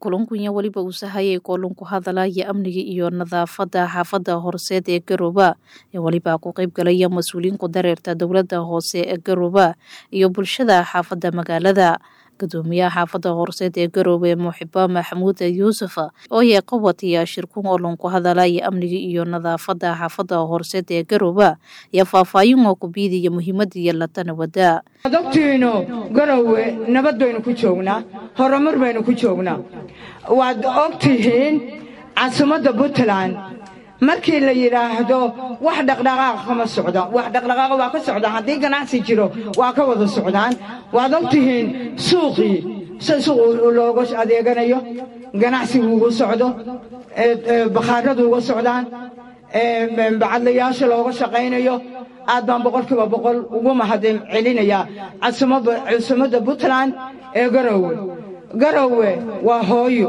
kulankunya weliba uu sahayay kulan ku hadalaya amniga iyo nadaafada xaafada horseed ee garooba ee weliba ku qeyb galaya mas-uuliyiin ku dareerta dowlada hoose ee garooba iyo bulshada xaafada magaalada gudoomiyaha xaafada horseed ee garoobe muxiba maxamuud yuusuf oo yee qabatiya shirkun olan ku hadalaya amniga iyo nadaafada xaafada horseed ee garooba iyo faahfaahin oo ku biidaya muhiimada iyo latana wada adogtiinu garowe nabad baynu ku joognaa horumar baynu ku joognaa waad og tihiin caasimadda puntland markii la yidhaahdo wax dhaqdhaqaaq kama socda wax dhaqdhaqaaq waa ka socdaa haddii ganacsi jiro waa ka wada socdaan waad og tihiin suuqii si suuq looga adeeganayo ganacsigu ugu socdo bakhaaradu uga socdaan bacadlayaasha looga shaqaynayo aad baan boqolkiiba boqol ugu mahadin celinayaa casumadda puntland ee garowe garowe waa hooyo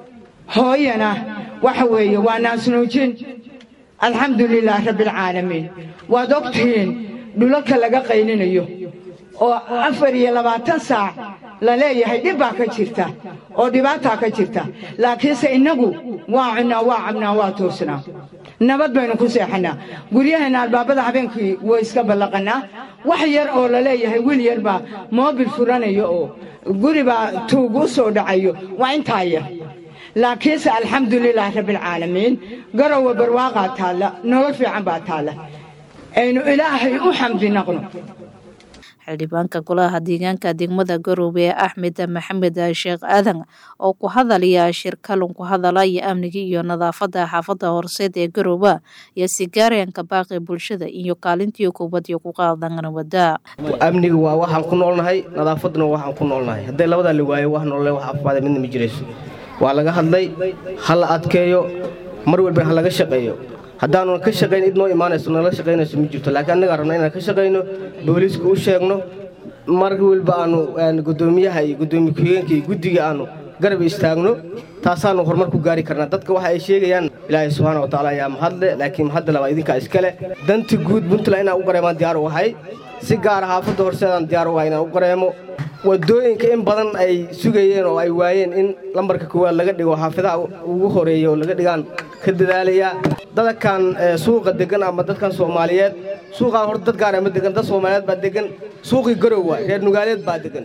hooyana waxa weeye waa naasnuujin alxamdu lilaah rabbialcaalamiin waad og tihiin dhulalka laga qayninayo oo afar iyo labaatan saac la leeyahay dhib baa ka jirta oo dhibaataa ka jirta laakiinse innagu waa cunnaa waa cabnaa waa toosnaa nabad baynu ku seexannaa guryaheenna albaabada habeenkii way iska ballaqannaa wax yar oo la leeyahay wiil yar baa moobil furanayo oo guri baa tuug u soo dhacayo waa intaa yar laakiinse alxamdu lilaah rabbialcaalamiin garowe barwaaqaa taalla nolol fiican baa taalla aynu ilaahay u xamdi naqno xildhibaanka golaha deegaanka degmada garoobe ee axmed maxamed sheekh aadan oo ku hadalaya shirkalun ku hadalaya amniga iyo nadaafada xaafada horseed ee garooba iyo sigaaryanka baaqi bulshada iyo kaalintii kubadiyo ku qaadan wada amniga waa waxaan ku noolnahay nadaafaduna waa waxaan ku noolnahay hadday labadaa la waayo wax noole wax afaada midna ma jirayso waa laga hadlay ha la adkeeyo mar walba ha laga shaqeeyo haddaanu ka shaqayn id noo imaanayso nala shaqaynayso ma jirto laakiin annagaa rabna inaan ka shaqayno booliiska u sheegno mar walba aanu gudoomiyaha iyo gudoomiye ku-xigeenka iyo guddiga aanu garab istaagno taasaanu horumar ku gaari karnaa dadka waxa ay sheegayaan ilaahay subxaana wa tacaala ayaa mahadle laakiin mahadda labaa idinkaa iskale danta guud puntland inaan u qareemaan diyaar u ahay si gaara xaafadda horseedaan diyaar u ahay inaan u qareemo wadooyinka in badan ay sugayeen oo ay waayeen in lambarka koowaad laga dhigo xaafidaha ugu horeeya oo laga dhigaan ka dadaalayaa dadkan suuqa degan ama dadkan soomaaliyeed suuqaan horta dad gaara ma degan dad soomaaliyeed baa degan suuqii garowa reer nugaaleed baa degan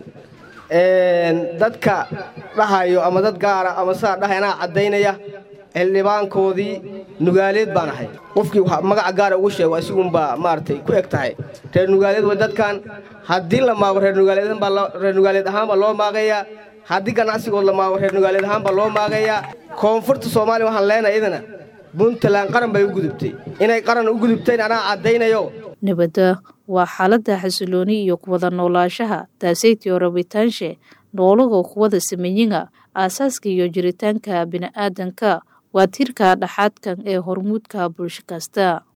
dadka dhahayo ama dad gaara ama sidaa dhahay anaa caddaynaya xildhibaankoodii nugaaleed baan ahay qofkii magaca gaara ugu sheego isiguunbaa maaragtay ku eg tahay reer nugaaleed way dadkan haddii la maago reer nugaaleedreer nugaaleed ahaanbaa loo maagayaa haddii ganacsigood la maago reer nugaaleed ahaanbaa loo maagayaa koonfurta soomaaliya waxaan leenahay idana puntland qaran bay u gudubtay inay qaran u gudubtayn anaa caddaynayo nabadda waa xaaladda xasilooni iyo kuwada noolaashaha taasaytiyo rabitaanshe noolagoo kuwada sameeyinga aasaaska iyo jiritaanka bini'aadanka waa tiirka dhaxaadkan ee hormuudka bulsho kasta